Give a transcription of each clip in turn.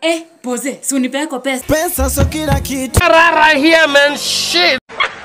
Eh, poze, si unipe yako pesa. Pesa so kila kitu. Rara here man shit.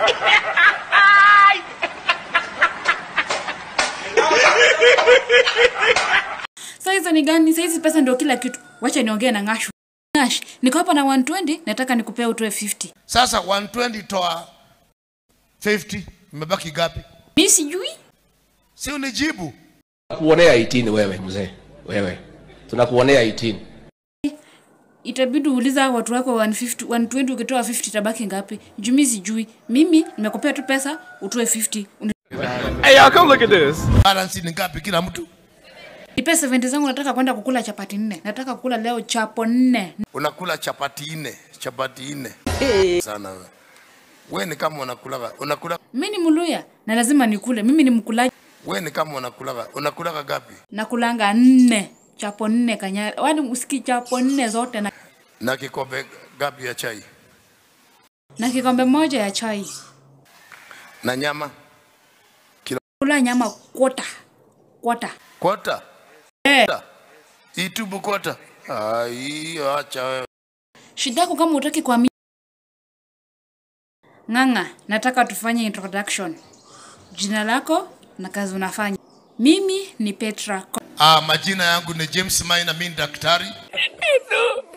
Sasa hizo ni gani? Sasa hizi pesa ndio kila kitu. Wacha niongee na Ngashu. Ngash, niko hapa na 120, nataka nikupee utoe 50. Sasa 120 toa 50, imebaki gapi? Mimi sijui. Si unijibu. Tunakuonea 18 wewe mzee. Wewe. Tunakuonea 18. Itabidi uuliza watu wako 150, 120 ukitoa 50 tabaki ngapi? Juu mimi sijui. Mimi nimekupea tu pesa utoe 50. Uni- Hey, y'all, come look at this. Balance ni ngapi kila mtu? Nipe 70 zangu nataka kwenda kukula chapati nne. Nataka kukula leo chapo nne. Unakula chapati nne, chapati nne. Sana wewe. Wewe ni kama unakulaga, unakula Mimi ni Mluya na lazima nikule. Mimi ni mkulaji. wewe ni kama unakulaga, unakulaga gapi? Nakulanga nne. Chapo nne kanyara. Wani usiki chapo nne zote na, Na kikombe gapi ya chai? na kikombe moja ya chai. Na nyama? Kula nyama kwota. Kwota. Kwota? Eh. Itubu kwota? Ah, hiyo acha wewe. Shida yako kama utaki kuamini. Ng'ang'a, nataka tufanye introduction. Jina lako na kazi unafanya. Mimi ni Petra. Ah, majina yangu ni James Maina, mimi ni daktari.